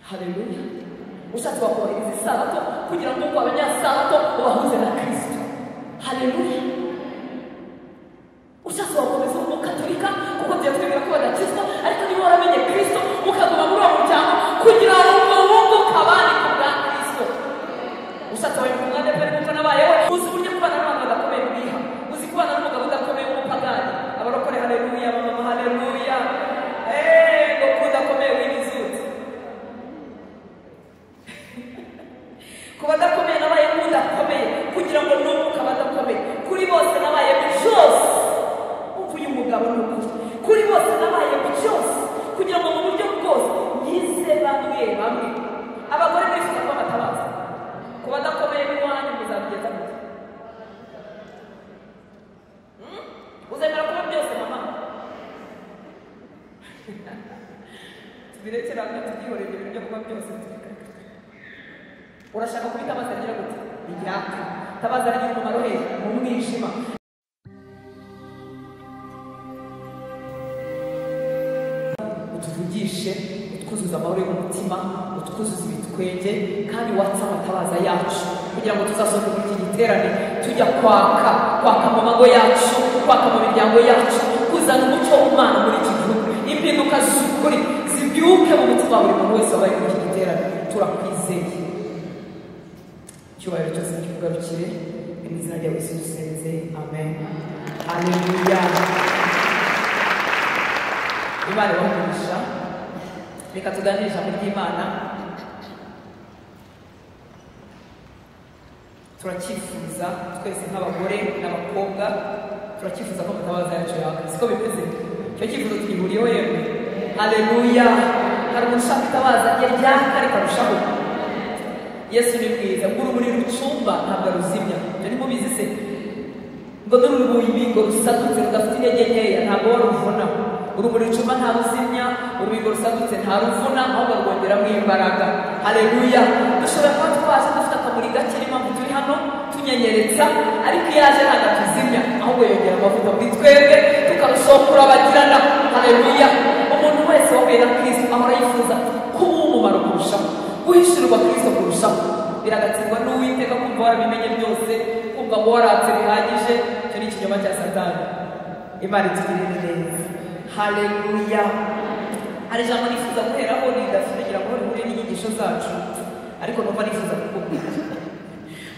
hareruya ushatse wakubahiriza isabato kugira ngo ku abanyasabato ubahuze na kirisito hareruya ushatse wakomeza umukatorika kuko byatwereka ko badakirizwa ariko niba waramenye kirisito mukaguma muri uwo muryango kugira ngo wunguke abandi ku bwa kirisito ushatse wawe ku mwanya pe kuko nabayeho uzi uburyo kubana n'abantu badakomeye buriha uzi kubana n'umugabo udakomeye w'umupagani abarokore hareruya abamama hareruya eee ngo kudakomeye w'imizuzi ku badakomeye nabaye nk'udakomeye kugira ngo n'umwuka badakomeye kuri bose nabaye mu cyose uvuye umugabo n'umugore kuri bose nabaye mu cyose kugira ngo mu buryo bwose yize bamwe bamwe abagore mwese cyangwa abatabaza ku badakomeye b'iwanyu muzabigeza muke uzemera kuba byose mama tubirekeranga tubyihorere ibyo bijya kuba byose tubikaka urashaka kubita amazi agira gute ibyaka tabaza aragira umumaro he mu mwijima utuvugishe utwuzuza amahoro y'umutima utwuzuza ibitwenge kandi watse amatabaza yacu kugira ngo tuzasohoke muri iki giterane tujya kwaka kwaka mu mago yacu kwaka mu miryango yacu kuzana umucyo w'umwana muri iki gihugu impinduka z'ukuri zibyuke mu mutima wa buri muntu wese wabaye muri iki giterane turakwizeye icyubahiro cyose cy'ugarukire mu izina rya yesu dusenze amen aleluya imana ibahumisha reka tuganire ijambo ry'imana turacyifuza twese nk'abagore n'abakobwa turacyifuza ko mutabaza yacu yaka siko bimeze icyo cyifuzo twihuriyeho yewe aleluya hari umuntu ushaka itabaza rye ryaka rikarushaho yesu ni mwiza ngo urumuri rucumba ntabwo ruzimya ibyo ni mubizi se ngo n'urubingo rusagutse rudafite intege nkeya ntabwo waruvuna urumuri rucumba nta ruzimya urubingo rusagutse nta ruvuna ahubwo rwongeramo imbaraga hareruya dushobora kuba twaje dufite akamuri gake niyo mpamvu turi hano tunyenyeretsa ariko iyo aje ntabwo atuzimya ahubwo yongera amavuta muri twebwe tukarushaho kurabagirana hareruya umuntu wese wahuye na kirisito ahora yifuza kuba umumaro kurushaho guhishurwa kirisito kurushaho biragatsindwa n'uwiteka kumva warabimenye byose kumva ngo waratse bihagije icyo ni ikinyoma cya satani imana itugirire neza hareruya hari ijambo nifuza guheraho ridafite kugira ngo rihure n'inyigisho zacu ariko numva nifuza kukubwira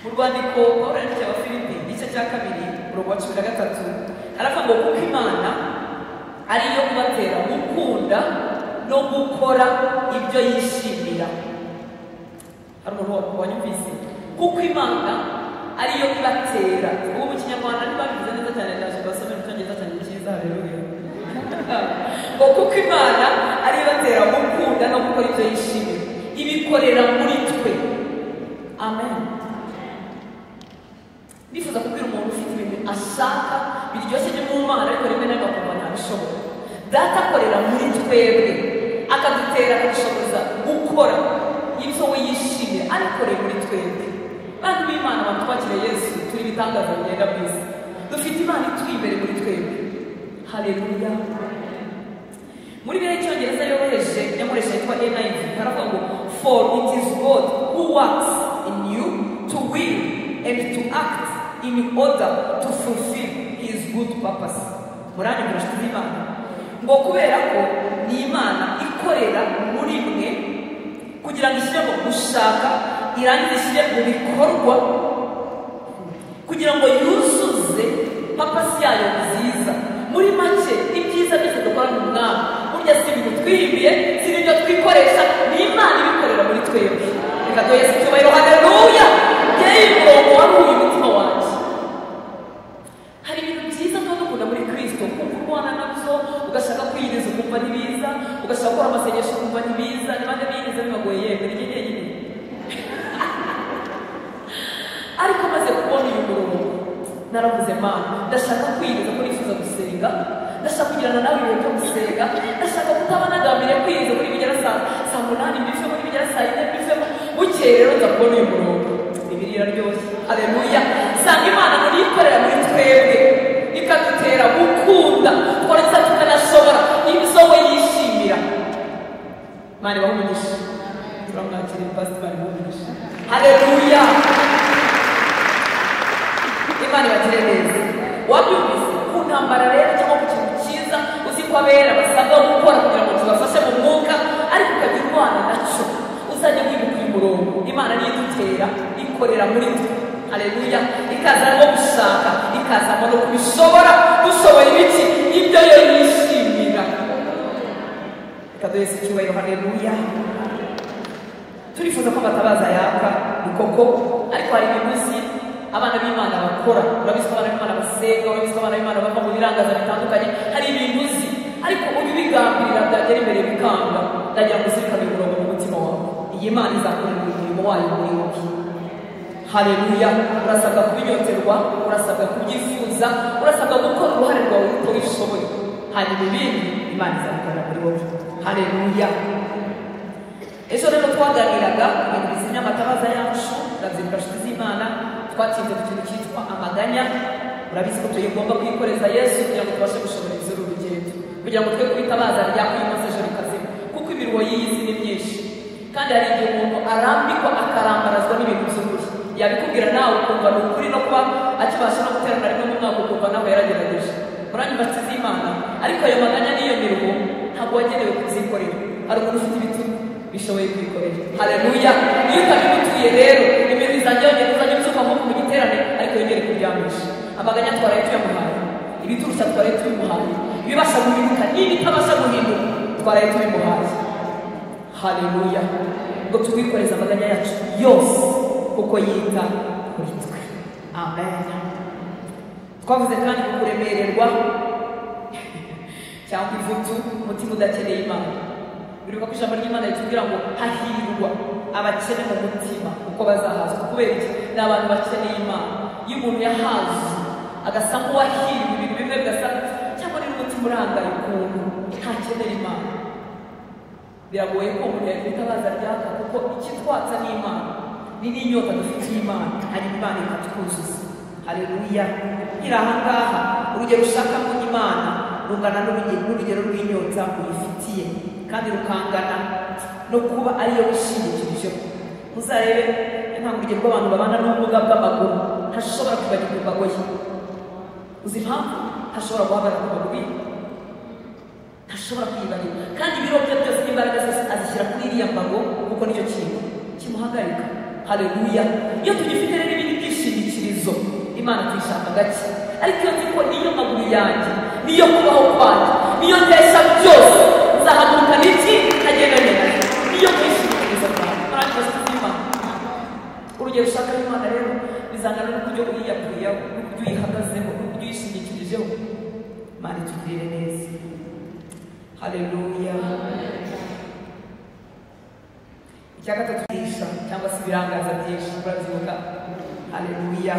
mu rwandiko pawulo yandikiye abafilipi igice cya kabiri umurongo wa cumi na gatatu aravuga ngo kuko imana ariyo kubatera gukunda no gukora ibyo yishimira hari umuntu wanyumvise kuko imana ariyo ibatera ubu mu kinyarwanda ntibabivuze neza cyane ndaje basome mu cyongereza cyane cyiza hareruye ngo kuko imana ariyo ibatera gukunda no gukora ibyo yishimiye ibikorera muri twe amen nifuza kubwira umuntu ufite ibintu ashaka biryoshye byo mu mana ariko rimwe na rimwe akumva ntabishobora data akorera muri twebwe akadutera akadushoboza gukora ibyo we yishimiye abikoreye muri twebwe bantu b'imana abantu twakiriye yesu turi ibitangaza bigenda mu isi dufite imana ituri imbere muri twebwe hareruya muri bene cyongereza yoroheje nyamuresha yitwa enayivi haravuga ngo for it is god who works in you to will and to act in order to fulfill his good purpose murane murashize imana ngo kubera ko ni imana ikorera muri mwe kugira ngo ishyire mu gushaka irangize ishyire mu bikorwa kugira ngo yuzuze papasi yayo nziza muri make ibyiza byose dukora mu mwami burya si ibintu twihimbiye si ibyo twikoresha ni imana ibikorera muri twebwe reka duhe yesu icyubahiro hareruya yeyi murongo waruhuye umutima wanjye hari ibintu byiza tuba dukunda muri kirisito kumva ubona nabyo ugashaka kwiyiriza ukumva ntibiza ugashaka gukora amasengesho ukumva ntibiza niba ndabiyiriza bibagoye yemwe ni nyine nyine ariko maze kubona uyu murongo naravuze mana ndashaka kwiyiriza ko nifuza gusenga ndashaka kugirana nawe ibihe byo gusenga ndashaka kutaba nagambiriye kwiyiriza muri bigera saa saa munani mbivemo muri bigera saa yine mbivemo bukeye rero nza kubona uyu murongo ibiri iraryoshye aleluya sanga imana ngo niyikorera muri twebwe ikadutera gukunda twarangiza tukanashobora ibyo we yishimira mani baha umugisha turamwakiriye pasitari mugisha hareruya imana ibagire neza wabyumvise ku ntambara rero cyangwa ku kintu cyiza uzi ko abera basabwa gukora kugira ngo tubafashe mu mwuka ariko ukagira umwana nacyo uzajya wibuka uyu murongo imana niyo idutera ikorera muri twe hareruya ikaza no gushaka ikazamo no kubishobora dushoboye ibiki ibyo yo yishimira reka duheze icyubahiro hareruya turifuza ko amatabaza yaka ni koko ariko hari imigozi abana b'imana bakora urabizi ko abana b'imana basenga urabizi ko abana b'imana bava mu birangaza bitandukanye hari ibintu uzi ariko ubibigambirira byagera imbere bikanga ndagira ngo uzirikane umurongo mu mutima wawe iyi mana izakorera umurimo wayo muri wowe hareruya urasabwa kubinyoterwa urasabwa kubyifuza urasabwa gukora uruhare rwawe uko wishoboye hanyuma ibindi imana izabikorera muri wowe hareruya ejo rero twaganiraga ku bintu bizimya amatabaza yacu urabyibuka nshuti z'imana twatsinze ku kintu cyitwa amaganya urabizi ko tuyigomba kwikoreza yesu kugira ngo tubashe gushobora ibizira urugendo kugira ngo twe kubitabaza rya uyu munsi ejo rikazima kuko imirimo y'iyi ni myinshi kandi hari igihe umuntu arambikwa akarambarazwa n'ibintu by'ukuri yabikubwira nawe ukumva ni ukuri no kuba akibasha no guterana rimwe mu mwaka ukumva nawe yaragerageje murandi nshuti z'imana ariko ayo maganya n'iyo mirimo ntabwo wagenewe kubyikorera hari umuntu ufite ibitugu bishoboye kwikorera hareruya iyo utabimutuye rero ibintu bizajya yongera uzajya ubyuka nko mu giterane ariko yongere kuryamisha amaganya twaraye tuyamuhaye ibiturusha twaraye tubimuhaye ibibasha guhinduka n'ibitabasha guhinduka twaraye tubimuhaye hareruya ngo tubikoreze amaganya yacu yose kuko yita kuri twe amen twavuze kandi ku kuremererwa cyangwa ivutu umutima udakeneye imana biribuka ko ijambo ry'imana ritubwira ngo hahirwa abakene mu mutima uko bazahazwa kubera iki ni abantu bakeneye imana iyo umuntu yahaze agasa nk'uwahiriwe ibintu bimwe bigasa cyangwa niba umutima urangaye ukuntu ntakenera imana biragoye ko umuntu yagira itabaza ryaka kuko ikitwatsa ni imana ni n'inyota dufitiye imana hari imana ikatwuzuza hareruya nkiri aha ngaha urugero ushakamo imana rungana n'urugero n'urugero rw'inyota uyifitiye kandi rukangana no kuba ariyo wishingikirijeho muzarebe ntabwo urugero rw'abantu babana n'ubumuga bw'amaguru ntashobora kwibagirwa imbago ye uzi impamvu ntashobora guhagarara ku maguru ye ntashobora kwiyibagirwa kandi ibiro bye byose n'imbaraga zose azishyira kuri iriya mbago kuko nicyo kintu kimuhagarika hareruya iyo tugifite rero ibindi byishingikirizo imana tuyishaka gake ariko iyo nzi ko niyo maguru yanjye niyo kubaho kwanjye niyo ntesha byose nzahaguruka n'iki nkagenda ngenda niyo kwishingikiriza bwawe murangije z'ubuzima urugero ushaka imana rero bizangana n'uburyo uyiyakuriyeho n'uburyo uyihagazeho n'uburyo uyishingikirijeho imana itugirire neza hareruya icya gatatu byisha cyangwa se ibirangaza byinshi murabyibuka hareruya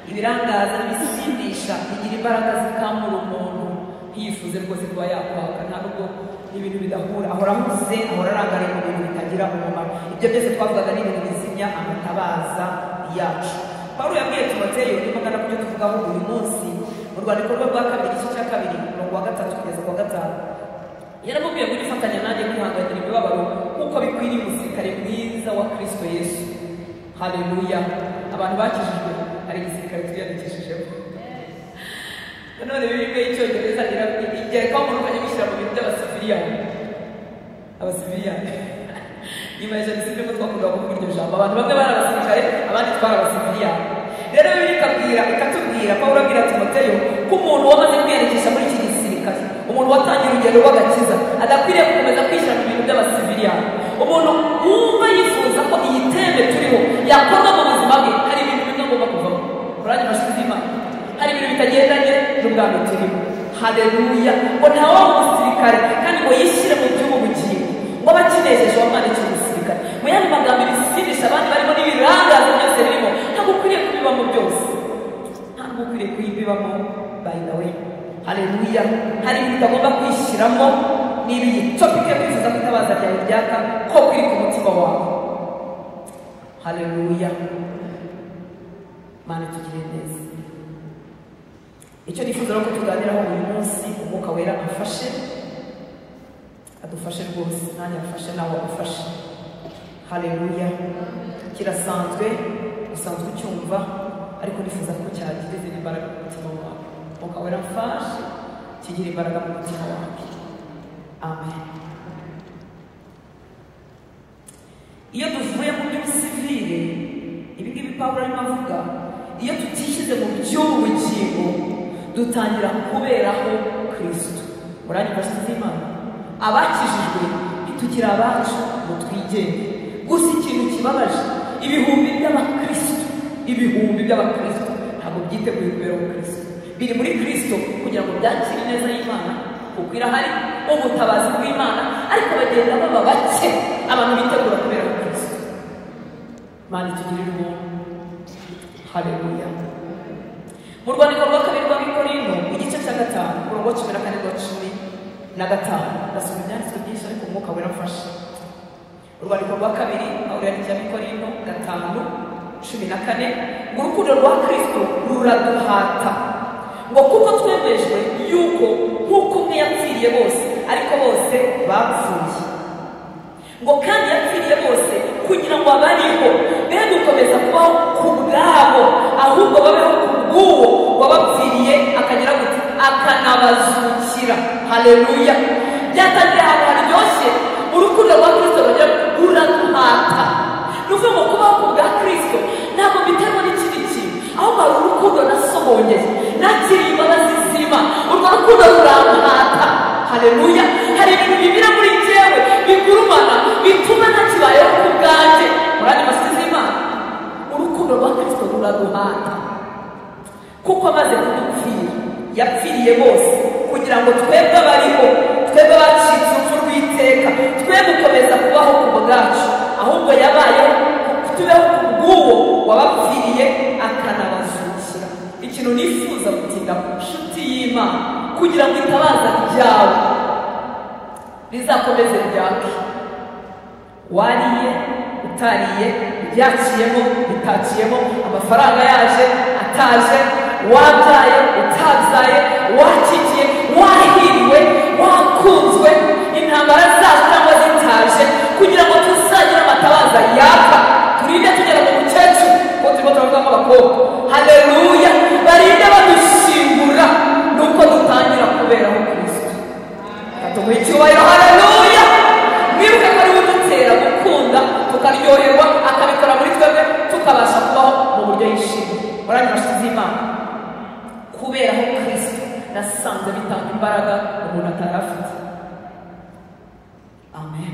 ibirangaza n'ibisindisha bigira imbaraga zikamura umuntu ntiyifuze rwose kuba yakwaka nta nubwo n'ibintu bidahura ahora ahuze ahora arangariye mu bintu bitagira umumaro ibyo byose twavugaga ni ibintu bizimya amatabaza yacu pawulo yabwiye timoteyo nimugana kubyo tuvugaho buri munsi mu rwandiko rwe rwa kabiri igice cya kabiri umurongo wa gatatu kugeza ku wa gatanu yaramubwiye ngo nifatanya nanjye kwihanganira imibabaro nk'uko bikwiriye umusirikare mwiza wa kirisito yesu hareruya abantu bakijijwe hari igisirikare twiyandikishijeho none bibirwe icyongereza igereka umuntu ukajya wishyira mu bintu by'abasiviliyan abasiviliyan nyuma ya jenoside nibwo twakundaga kuvuga iryo jambo abantu bamwe bari abasirikare abandi twari abasiviliyan rero bibiri ikabwira ikatubwira pawulo abwira timoteyo ko umuntu wamaze kwiyandikisha muri iki gisirikare umuntu watangiye urugendo rw'agakiza adakwiriye gukomeza kwishyira mu bintu by'abasiviliyan umuntu wumva yifuza ko iyi tembe turiho yakorwa mu buzima bwe hari ibintu bimwe agomba kuvamo urangije amashuri y'imana hari ibintu bitagendanye n'ubwami turimo hareruya ngo ntawe wa musirikare kandi ngo yishyire mu by'ubu bugingo ngo aba akinejeje wamwandikira umusirikare mu yandi magambo ibisindisha abandi barimo n'ibirangaza byose birimo ntabwo ukwiriye kubibamo byose ntabwo ukwiriye kuyibibamo by the way hareruya hari ibintu utagomba kwishyiramo ni ibintu topike kwifuza ko itabaza ryawe ryaka ko kuri ku mutima wawe hareruya mana tugire neza icyo nifuza rero ko tuganiraho uyu munsi umwuka wera amfashe adufashe rwose nanjye amfashe nawe agufashe haleluya kirasanzwe usanzwe ucyumva ariko nifuza ko cyagira izindi mbaraga mu mutima wawe ukaba warafashe kigira imbaraga mu mutima wawe amen iyo tuvuye mu by'ubusivire ibi ngibi pawulo arimo avuga iyo tutishyize mu by'ubugingo dutangira kuberaho kirisito muranyifasha z'imana abakijijwe ntitukiri abacu ngo twigenge gusa ikintu kibabaje ibihumbi by'abakristo ibihumbi by'abakristo ntabwo byiteguye kubera ubukristo biri muri kristo kugira ngo byakire ineza y'imana kuko irahari ubutabazi bw'imana ariko bagenda baba bake abantu bitegura kubera ubukristo mana itugirire ubuntu hareruya mu rwandiko rwa kabiri rwa bikorino igice cya gatanu umurongo wa cumi na kane rwa cumi na gatanu ndasoma ibyanditswe byinshi ariko umwuka wirafashe urwandiko rwa kabiri aho yandikiye abikorino gatanu cumi na kane ngo urukundo rwa kirisito ruraduhata ngo kuko twemejwe yuko nk'uko umwe yapfiriye bose ariko bose bapfuye ngo kandi yapfiriye bose kugira ngo abariho be gukomeza kubaho ku bwabo ahubwo babeho ku bw'uwo wabapfiriye akagira gutya akanabazukira hareruya byatangiye ahantu haryoshye urukundo rwa kirisito rugira ruraduhata ni ukuvuga ngo kubaho ku bwa kirisito ntabwo biterwa n'ikindi kintu ahubwo hari urukundo nasohongeye nakiriye imbabazi zima urwo rukundo rurampata hareruya hari ibintu bibira muri jyewe bigurumana bituma ntakibayeho ku bwanjye murani masizi imana urukundo rwa kirisito ruraduhata kuko amaze kudupfira yapfiriye bose kugira ngo twebwe abariho twebwe abacitse urupfu rw'iteka twe gukomeza kubaho ku bwacu ahubwo yabaye tubeho ku bw'uwo wabapfiriye akanabazukira ikintu nifuza gutinda ku nshuti y'imana kugira ngo itabaza ryawe rizakomeze ryake wariye utariye byaciyemo bitakiyemo amafaranga yaje ataje wabyaye utabyaye wakikiye wahiriwe wakunzwe intambara zaje cyangwa zitaje kugira ngo tuzagira amatabaza yaka turinde tugera mu mukecuru kuko turimo turavugamo abakobwa hareruya barinde badushingura nuko dutangira kuberaho kirisito tumuha icyubahiro hareruya nibuke ko ariwe udutera gukunda tukaryoherwa akabikora muri twebwe tukabasha kubaho mu buryo yishimye murani bashize imana kubera aho kirisito nasanze bitanga imbaraga umuntu atari afite amen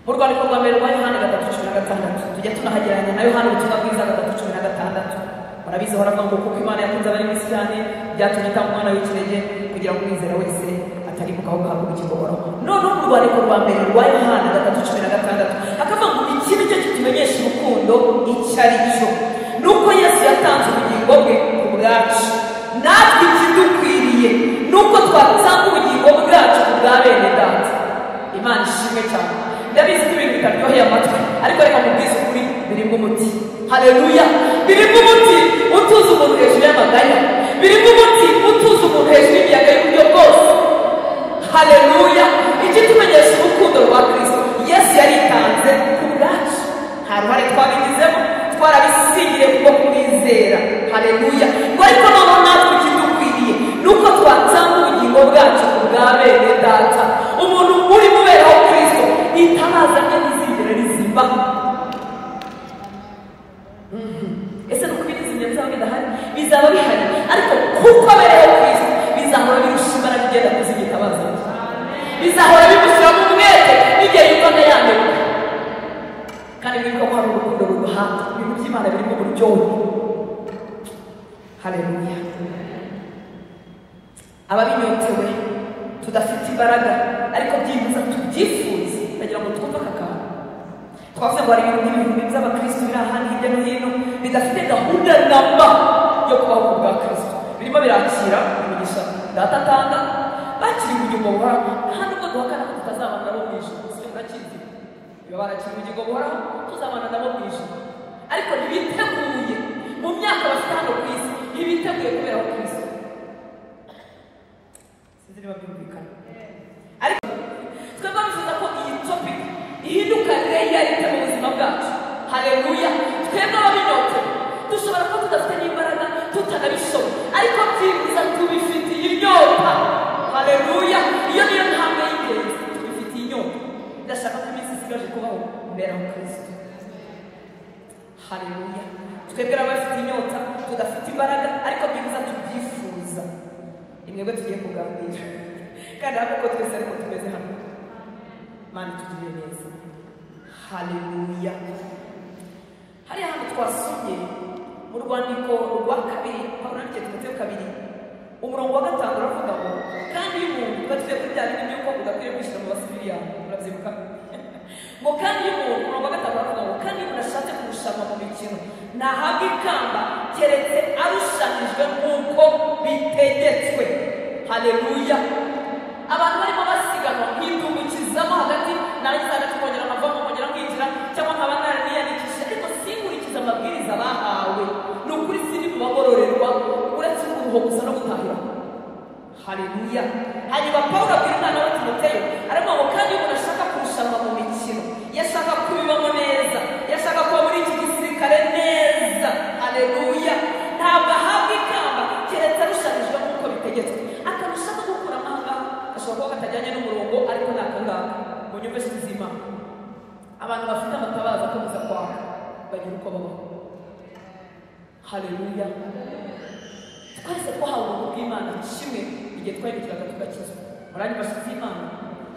mu rwandiko rwa mbere rwa yohani gatatu cumi na gatandatu tujya tunahagereranya na yohani ubutumwa bwiza gatatu cumi na gatandatu murabizi horavuga ngo kuko imana yakunze abari mu isirani byatumye itanga umwana w'ikirenge kugira ngo umwizera wese atarimukaho gahabwa ubugingo buhoraho noneho mu rwandiko rwa mbere rwa yohani gatatu cumi na gatandatu hakavuga ngo iki ni cyo kitumenyesha urukundo icyo ari cyo ni uko yesu yatanze ubugingo bwe ku bwacu natwe ikidukwiriye ni uko twatanga ubugingo bwacu ku bwa bene data imana ishimwe cyane ndabizi ko ibintu bitaryoheye amatwi ariko reka mubwize ukuri birimo umuti hareruya birimo umuti utuza umuntu hejuru y'amaganya birimo umuti utuza umuntu hejuru y'imiyaga y'uburyo bwose hareruya ikitumenyesha urukundo rwa kirisito yesu yaritanze ku bwacu nta ruhare twabigizemo twarabisigire kuko kumwizera hareruya ngo ariko noneho natwe ikidukwiriye ni uko twatanga ubugingo bwacu ku bwa bene data umuntu uri kuberaho kirisito itabaza rye ntizigera rizima ese ni ukubiri izindi bizaba bidahari bizaba bihari ariko kuko abereho kirisito bizahora birusha imbaraga igenda kuziga itabaza bizahora bimushyiramo umwete n'igihe yumva ntayambuka kandi muri ko hari urukundo ruguhanga ibintu by'imana birimo buryohe hareruya ababinyotewe tudafite imbaraga ariko byibuza tubyifuze bagira ngo twumve aka kantu twavuze ngo hari ibintu n'ibihumbi by'abakirisitu biri ahantu hirya no hino bidafite gahunda namba yo kubaho ku bwa kirisitu birimo birakira imigisha data atanga bakiri ubugingo buhoraho nta nubwo duhakana ko tutazabana nabo mu ijoro si murakizi biba barakira ubugingo buhoraho tuzabana nabo mu ijoro ariko ntibiteguye mu myaka bafite hano ku isi ntibiteguye kubera ku isi sinzi niba byumvikana ariko twebwe bifuza ko iyi topic ihinduka rero bibiliya yita mu buzima bwacu hareruya twebwe ababinote dushobora kuba tudafite n'imbaraga tutanabishobora ariko byibuza tubifitiye inyota hareruya iyo niyo ntambwe y'ingenzi tubifitiye inyota ndashaka ko iminsi isigaje kubaho mbera mu kirisito hareruya twebwe n'abafite inyota tudafite imbaraga ariko byibuza tubyifuza ni mwebwe tugiye kuganira kandi hano ko twese ariko tumeze hamwe mana itugirire neza haleluya hariya hantu twasomye mu rwandiko rwa kabiri aho nandikiye timoteyo kabiri umurongo wa gatanu uravuga ngo kandi iyo umuntu udafite kuri bya bintu by'uko udakwiye kwishyira mu basiviliya urabyibuka ngo kandi iyo umuntu umurongo wa gatanu uravuga ngo kandi iyo umuntu ashatse kurushanwa mu mikino ntahabwe ikamba keretse arushanijwe nk'uko bitegetswe haleluya abantu barimo basiganwa nk'indungukizamo hagati narangiza hagati kongera nkavamo kongera nkinjira cyangwa nkaba naraniyandikishije ariko sinkurikiza amabwiriza bahawe ni ukuri siri mu bagororerwa uretse kuruho gusa no gutahira haleluya hanyuma pawulo abwira umwana we timoteyo aravuga ngo kandi umuntu ashaka kurushanwa mu mikino iyo ashaka kubibamo neza iyo ashaka kuba muri iki gisirikare neza haleluya ntabwo ahabwa ikamba keretse arushanijwe nk'uko bitegetswe akarusha no gukura amahanga ashobora kuba katajyanye n'umurongo ariko ni akangaka mu nyumva z'ubuzima abantu bafite amatabaza akomeza kwaka bagira uko babaho haleluya twese twahawe ubuntu bw'imana kimwe igihe twahindukiraga tugakizwa murandi bashizi imana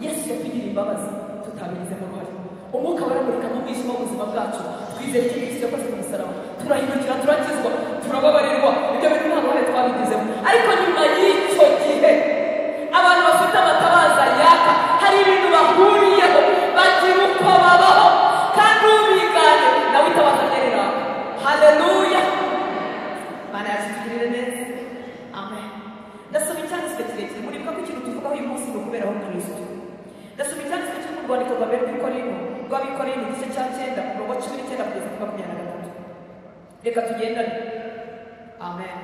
yesu yatugiriye imbabazi tutabigizemo uruhare umwuka waramurika mu mwijima w'ubuzima bwacu twizeye icyo yesu yakoze ku musaraba turahindukira turakizwa turababarirwa ibyo bintu nta ruhare twabigizemo ariko nyuma y'icyo gihe abantu bafite amatabaza yaka hari ibintu bahuriyeho bagira uko babaho kandi ubigane nawe itabaza ryerera haleluya mana yazitugirire neza amen ndasoma icyanditswe kirekire muribuka ko ikintu tuvugaho uyu munsi ni ukuberaho kristo ndasoma icyanditswe cyo mu rwandiko rwa mbere rw'ikorino rw'abikorino igice cya cyenda umurongo wa cumi n'icyenda kugeza kuri makumyabiri na gatatu reka tugendane amen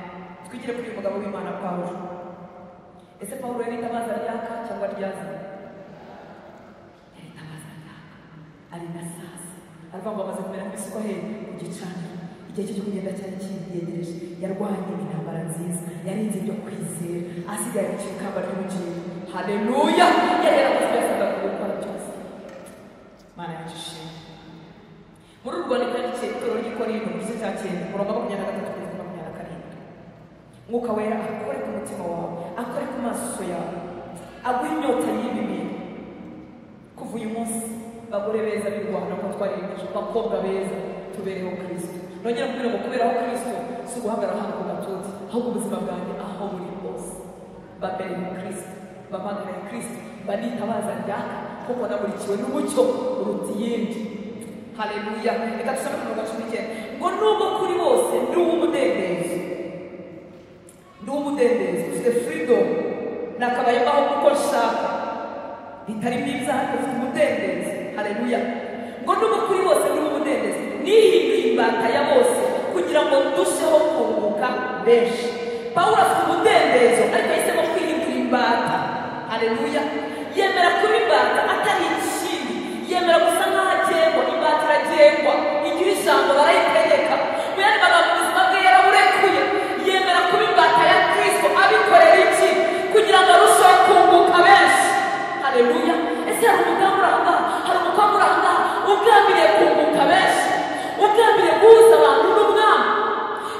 twigire kuri uyu mugabo w'imana pawulo ese pawulo yari itabaza ryaka cyangwa ryazanye yari itabaza ryaka ari na sasa aravuga ngo amaze kumera nk'ibisuko he ku gicaniro igihe cyo kugenda cyari kiyegereje yarwanye intambara nziza yarinze ibyo kwizera asigaye ku ikamba ry'ubugingo haleluya yari yarakoze ibyo yasaga gukora byose mana yacu ishimwe muri urwo rwandiko yandikiye itorero ry'ikorino igice cya cyenda umurongo wa makumyabiri na gatatu kugeza makumyabiri na karindwi mwuka wera akore ku mutima wawe akore ku maso yawe aguhe inyota y'ibi bintu kuva uyu munsi bagore beza b'u rwanda ko twariyemeje abakobwa beza tubereho kirisito nongera kubwira ngo kuberaho kirisito si uguhagarara hano ku gatuza ahubwo ubuzima bwanjye aho buri bwose babereho kirisito bamagane kirisito banitabaza ryaka kuko namurikiwe n'umucyo uruta iyindi haleluya reka dusome ku mirongo cumi n'icyenda ngo nubwo kuri bose ndi uw'umudendezo ndi uw'umudendezo ufite firidomu nakabaye mbaho kuko nshaka bitari byiza ariko ufite umudendezo haleluya ngo nubwo kuri bose ndi uw'umudendezo nihinduye imbata ya bose kugira ngo ndusheho kunguka benshi pawulo afite umudendezo ariko yahisemo kwihindura imbata haleluya yemera kuba imbata atari ikindi yemera gusa nk'aho agengwa imbata iragengwa igira ijambo barayitegeka mu yandi magambo ubuzima bwe yaraburekuye yemera kuba imbata ya kristo abikorera iki kugira ngo arusheho kunguka benshi haleluya ese hari umugambi uri aha hari umukobwa uri aha ugambiriye kunguka benshi ugambiriye guhuza abantu n'umwami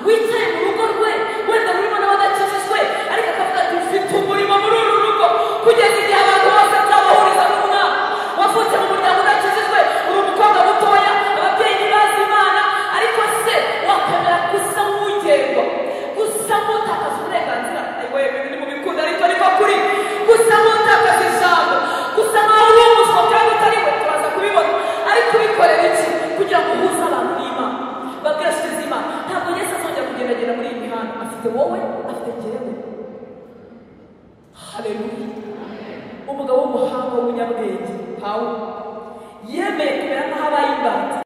wicaye mu rugo rwe wenda rurimo n'abadakijijwe ariko akavuga ati mfite umurimo muri uru rugo kugeza igihe abantu bose nzabahuriza n'umwami wavutse mu muryango udakijijwe uri umukobwa mutoya ababyeyi ntibazi imana ariko se wakwemera gusa nk'ugenwa gusa nk'utakaza uburenganzira ariko yemewe ni mu bikunda ariko ariko kuri gusa nk'utakaza ijambo gusa nk'aho uri umuswa kandi utari we turaza kubibona ariko ubikorera iki kugira ngo uhuze abantu n'imana babwira nshuti z'imana ntabwo yesu azongera kugendagenda muri iyi mihanda afite wowe afite njyewe haleluya umugabo w'umuhanga w'umunyabwenge hawe yemeye kumera nk'aho abaye imbata